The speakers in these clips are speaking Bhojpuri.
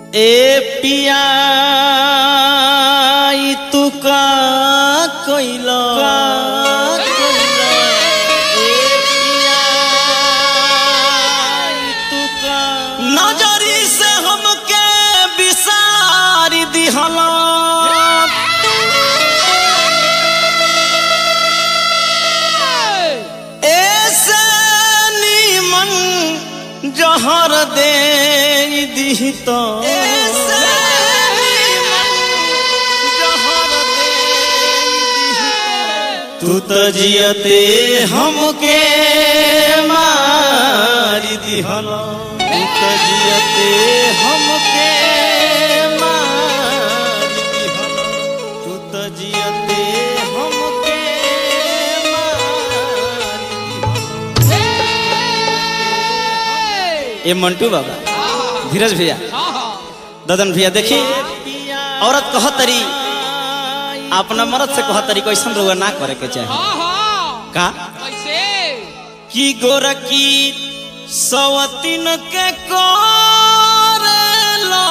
ए पिया ई तू का कोइलो नजरी से हमके बिसारी दिहला ऐसे नीमन जहर दे दी तो तू तो जियते हमके मारी दिहला तू तो जियते हमके मारी दिहला तू तो जियते हमके मारी ये मंटू बाबा धीरज भैया ददन भैया देखी औरत कह तरी अपना मर्द से कह तरी कैसन रोग ना करे के चाहे का की गोरकी सवतीन के कोरेलो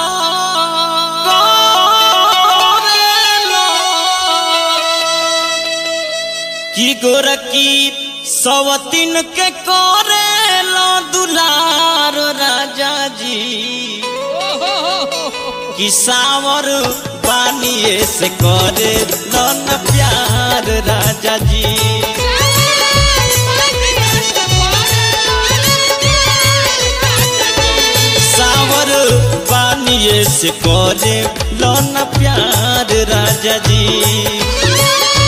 कोरेलो की गोरकी सवतीन के कोरेलो दुलार राजा जी कि सावर पानिए से करे लन प्यार राजा जी सावर पानिए से करे लन प्यार राजा जी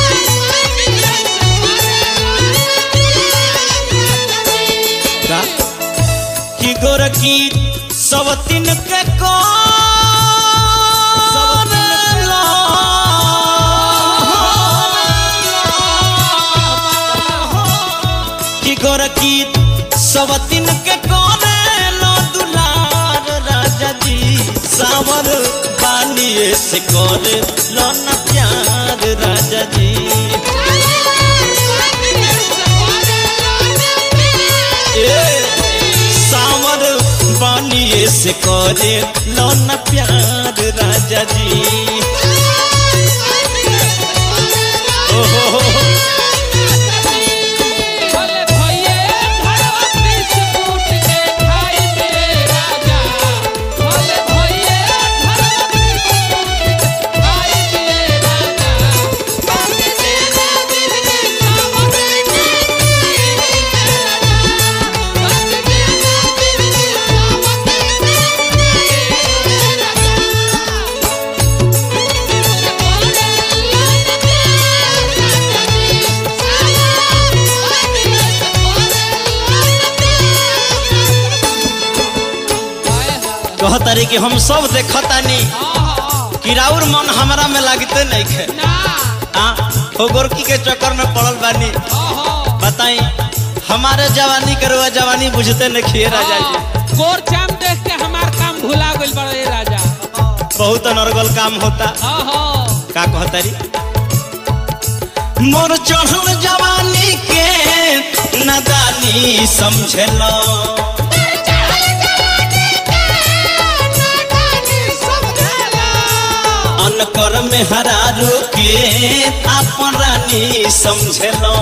का कि गोरकी सवतीन के को कि गोरकी सवतीन के कोने लो दुलार राजा जी सावर बानिए से कोने लो न प्यार राजा जी ए, सावर बानिए से करे लो न प्यार राजा जी ओ हो हो हो। कहतारी कि हम सब देखतानी कि राउर मन हमरा में लागते नहीं खे आ हो गोरकी के चक्कर में पड़ल बानी बताई हमारे जवानी के रुआ जवानी बुझते नहीं खिए राजा जी गोर चाम देख के हमार काम भुला गइल बड़े राजा बहुत अनर्गल काम होता आहो का कहतारी मोर चढ़ल जवानी के नदानी समझलो अनकर में हरारू के अपन रानी समझलो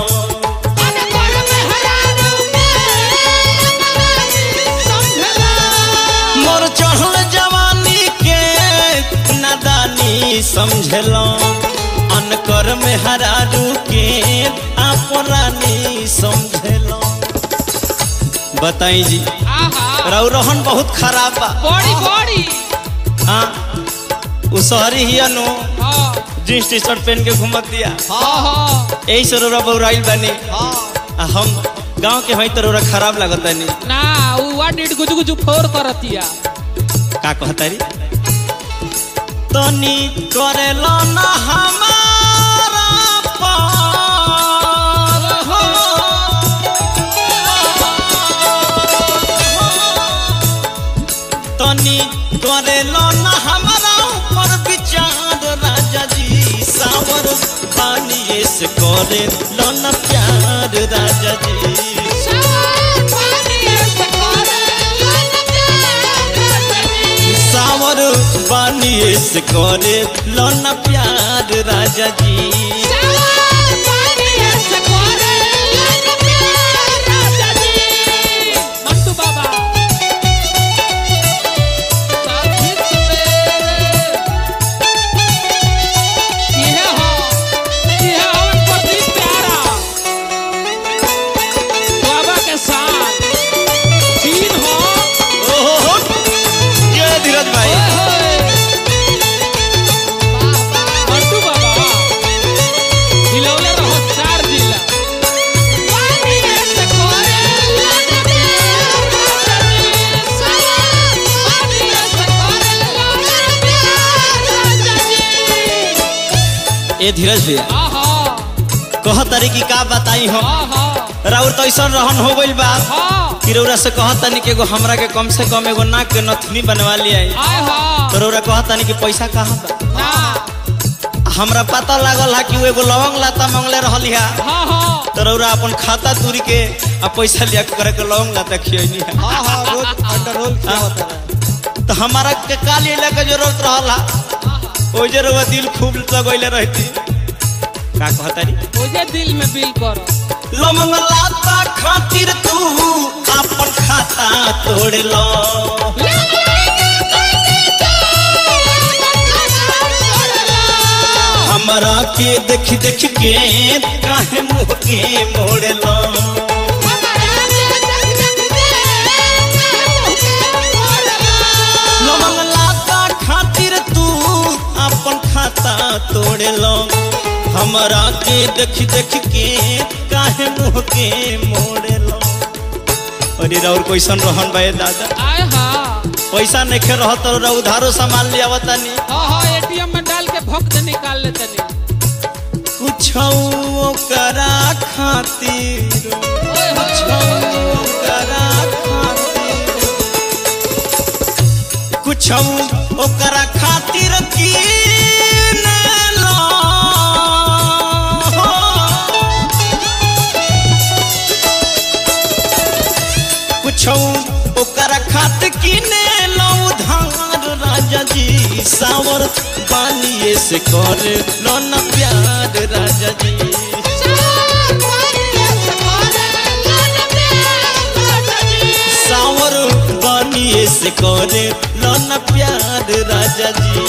मोर चढ़ल जवानी के नादानी समझलो अनकर में हरारू के अपन रानी समझलो बताई जी आहा राउ रोहन बहुत खराब बा बड़ी बड़ी हाँ उ शहरी ही नु हाँ जींस टी शर्ट पहन के घूमत दिया हाँ यही से रोरा बौराइल बानी आ हम गांव के हई तो रोरा खराब लागत बानी ना उ वा डिड गुजु गुजु फोर करतिया का कहतारी तनी करेलो ना हमारा पार हो तनी करेलो ना हमारा ऊपर विचार राजा जी सावर पानी से करे लो ना प्यार राजा जी Shower, party, सावर बानिए से करे लोना प्यार राजा जी मंटू बाबा साथी सवेरे ये हो ये हवन पति प्यारा बाबा के साथ चीन हो ओहो ये धीरज भाई ओए होए मंटू बाबा हिलौले रहो चार जिला ए धीरज भैया आहा कह तारी की का बताई हम आहा राउर तो ऐसा रहन हो गइल बा आहा कि रौरा से कह तानी कि एगो हमरा के कम से कम एगो नाक के नथनी बनवा लिया आहा तो रौरा कह तानी कि पैसा कहाँ बा ना हमरा पता लागल है कि वो एगो लवंग लाता मंगले रहली है हाँ हाँ तो रौरा अपन खाता तुरी के आ पैसा लिया के करे के लवंग लाता खियनी है हाँ हाँ रोज अंडर रोल क्या होता है तो हमारा के का लिए के जरूरत रहला ओ जे रउआ दिल खूब लगैले रहती का कहतारी मुझे दिल में बिल करो लवंग लाता खातिर तू अपन खाता तोड़ लो हमरा के देख देख के काहे मुंह के मोड़ लो लवंग लाता खातिर तू अपन खाता तोड़ लो हमरा के देख देख के काहे मुंह के मोड़ लो अरे राउर कैसन रहन बा ए दादा आए हाँ पैसा नहीं खे रह तो रउआ उधारो सामान लिया बतानी हाँ हाँ एटीएम में डाल के भक्त निकाल लेते नहीं कुछ करा खातिर ओए कुछ होए करा खातिर कुछ ओकरा खातिर की कुछ ओकरा खातिर किने लो उधार राजा जी सावर पानिए से कर लो न प्यार राजा जी सावर बनिए से करे लन प्यार राजा जी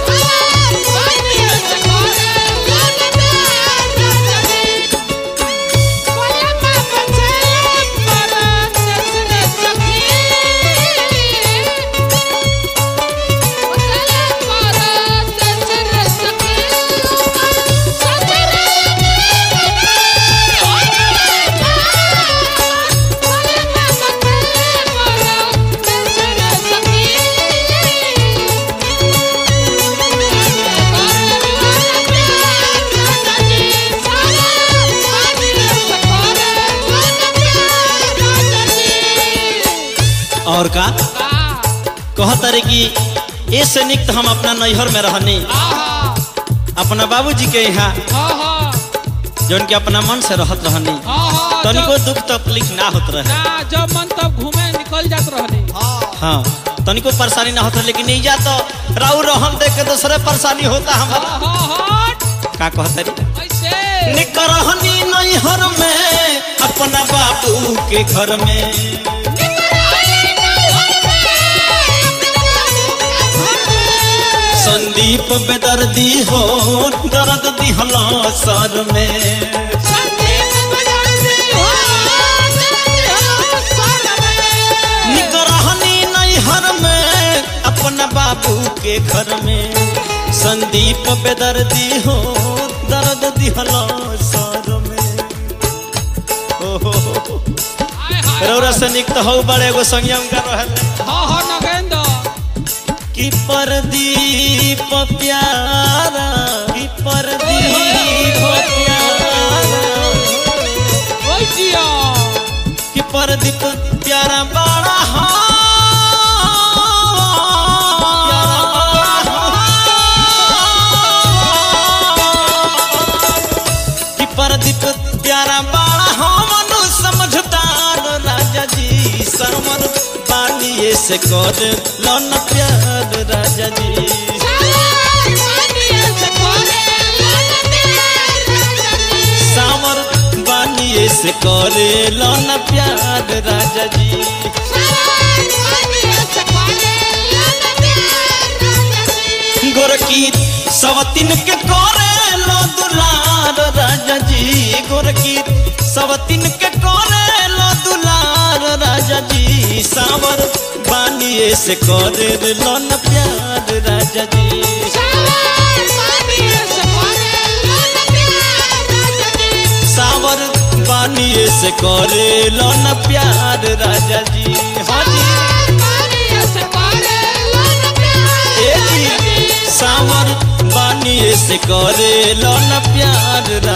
और का कहत रे कि ए से निक तो हम अपना नैहर में रहनी अपना बाबूजी के यहाँ जौन के अपना मन से रहत रहनी तनिको दुख तकलीफ ना होत रहे ना जब मन तब घूमे निकल जात रहने हाँ हाँ तनिको परेशानी ना होता लेकिन नहीं जा तो राउ रहन देख के दूसरे परेशानी होता हमारा हाँ हाँ हट का कहत रे ऐसे निकरहनी नैहर में अपना बाबू के घर में संदीप बेदर्दी हो दर्द दिहला सर में निकरहनी नैहर में अपना बाबू के घर में संदीप बेदर्दी हो दर्द दिहला सर में ओहो आय हाय रौरा से निक तो हो बड़े एगो संयम का रहल हाँ हाँ नगेंद्र कि परदीप प्यारा कि परदीप प्यारा ओए जिया कि परदीप प्यारा बड़ा कि परदीप प्यारा बड़ा हमनु समझदार राजा जी सरमन पानिए से कर लन प्यार से करे लो न प्यार राजा जी गोरकी सवतिन के करे लो दुलार राजा जी गोरकी सवतिन के करे लो दुलार राजा जी सावर बानिए से करे लो न प्यार राजा जी सावर बानिए से करे लो न प्यार राजा जी हाँ जी ए जी सावर बानिए से करे लो न प्यार